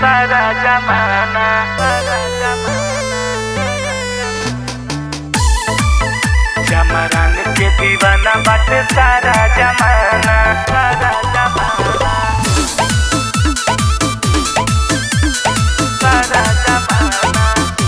सारा जमाना सारा जमाना जमरान के दीवाना बाटे सारा जमाना सारा जमाना सारा जमाना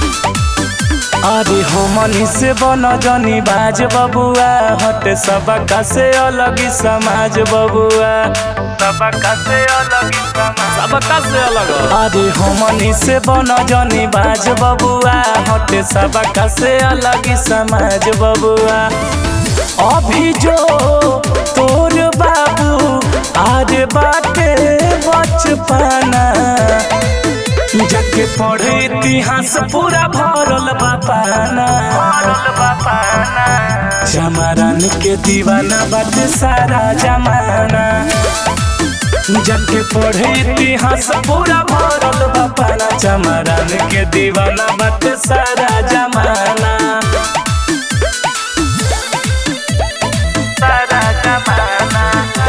अरे हमनी से बन जनी बाज बबुआ हटे सबका से अलग ही समाज बबुआ सबका से अलग ही समाज सबका से अलग अरे हमनी से बन जनी बाज बबुआ हटे सबका से अलग ही समाज बबुआ अभी जो तोर बाबू आरे बाटे बचपना जाके पढ़े इतिहास पूरा भरल बापाना भरल बापाना जमारान के दीवाना बाटे सारा जमाना जाके पढ़े इतिहास पूरा भरल बापाना जमारान के दीवाना बाटे सारा जमाना सारा जमाना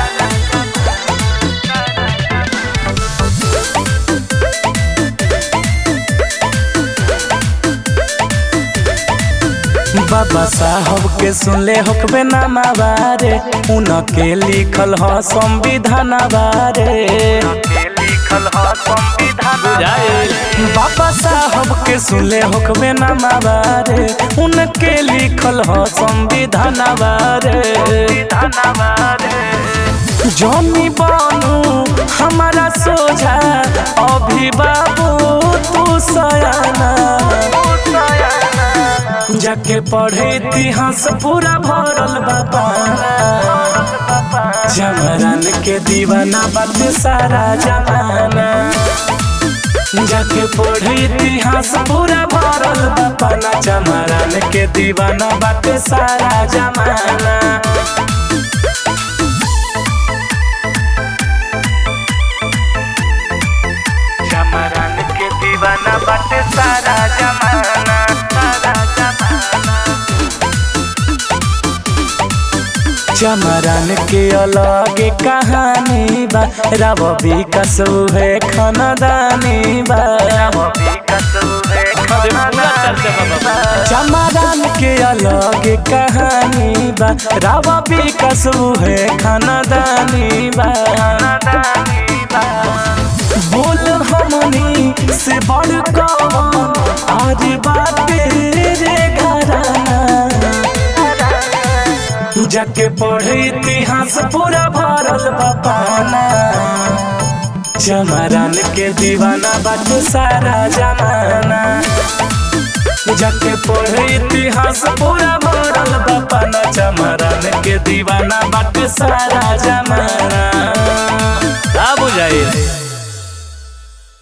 बाबा साहब के सुनले होकबे नामा बारे उनके लिखल ह संविधान बारे के लिखल ह संविधान बाबा साहब के सुनले होकबे नामा बारे उनके लिखल ह संविधान बारे संविधान बारे जमी बनू हमारा सोझा अभी बाबू तू सयाना जाके पढ़े इतिहास पूरा भरल बाबा जमरान के दीवाना बात सारा जमाना जाके पढ़े इतिहास पूरा भरल बाबा जमरान के दीवाना बात सारा जमाना जमरान के दीवाना बाटे सारा जमाना सारा जमाना चमरान के अलग कहानी बा रव विकास है खानदानी बा विकस है चमरान के अलग कहानी बा रव विकास है खानदानी बा बोल हमनी से बड़ कौन आज बाटे रे घराना जाके पढ़े इतिहास पूरा भरल बापाना जमरान के दीवाना बात सारा जमाना जाके पढ़े इतिहास पूरा भरल बापाना जमरान के दीवाना बात सारा जमाना का बुझाइल